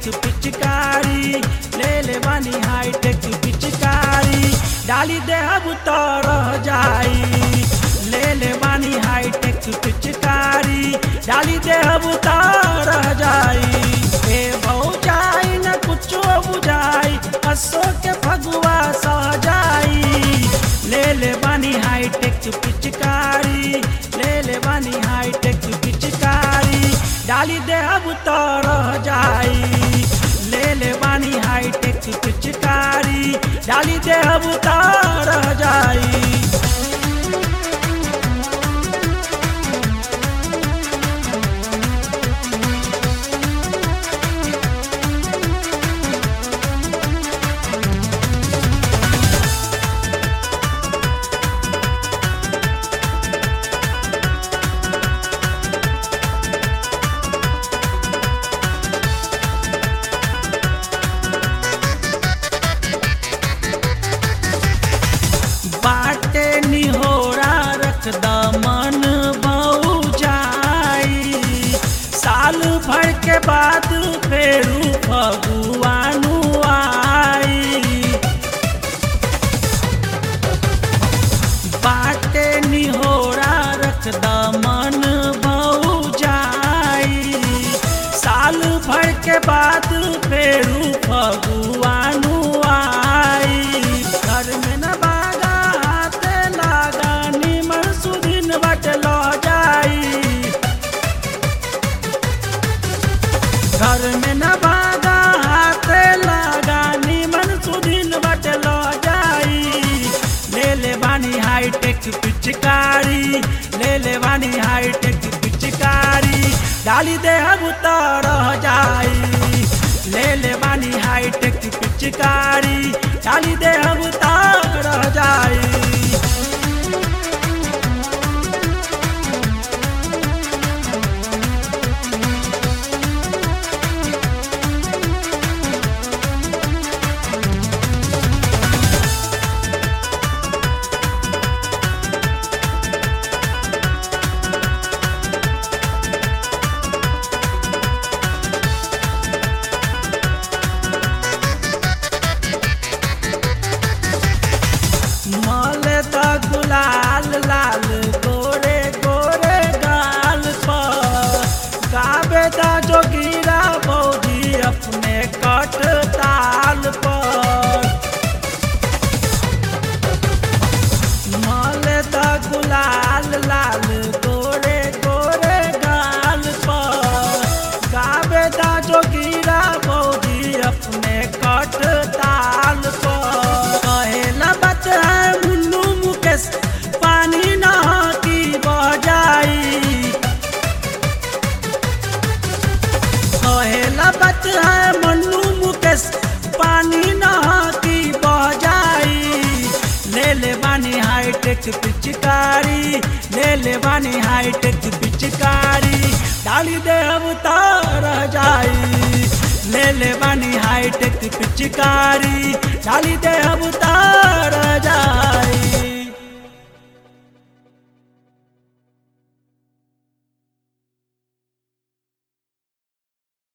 पिचकारी ले ले बानी हाई टेक पिचकारी डाली दे अब तो रह जाई ले ले बानी हाई टेक पिचकारी डाली दे अब तो रह जाई ए भौजाई न कुछो बुझाई हसो के फगुआ सहजाई ले ले बानी हाई टेक पिचकारी ले ले बानी हाई टेक पिचकारी डाली दे अब तो रह जाई ले ले बानी हाई टेक पिचकारी डाली दे अब तो रह जाई बाटे निहोरा रख मन बहु जाई साल भर के बाद फेरू फगुआनु आई बाटे निहोरा रख मन बहु जाई साल भर के बाद फेरू फगुआनु आई घर में न बागा हाथे लागा निमन सुदिन बट लो जाई घर में न बागा हाथे लागा निमन सुदिन बट लो जाई ले ले बानी हाई टेक पिचकारी ले ले बानी हाई टेक पिचकारी डाली दे अब तो रह जाई ले ले बानी हाई टेक पिचकारी डाली दे अब तो रह जाई मले त गुलाल लाल गोरे गोरे गाल पर गावे दा जोगीरा बौजी अपने कट ताल पर मले त गुलाल लाल गोरे गोरे गाल पर गावे दा जोगीरा बौजी अपने कट ताल पर कहेला बात है मुन्नू मुकेश पानी न की बजाई कहेला बात है मन्नू मुकेश पानी न की बजाई ले ले बानी हाई टेक पिचकारी ले ले बानी हाई टेक पिचकारी डाली दे अब तो रह जाई ले ले बानी हाई टेक पिचकारी डाली दे अब तो रह जाई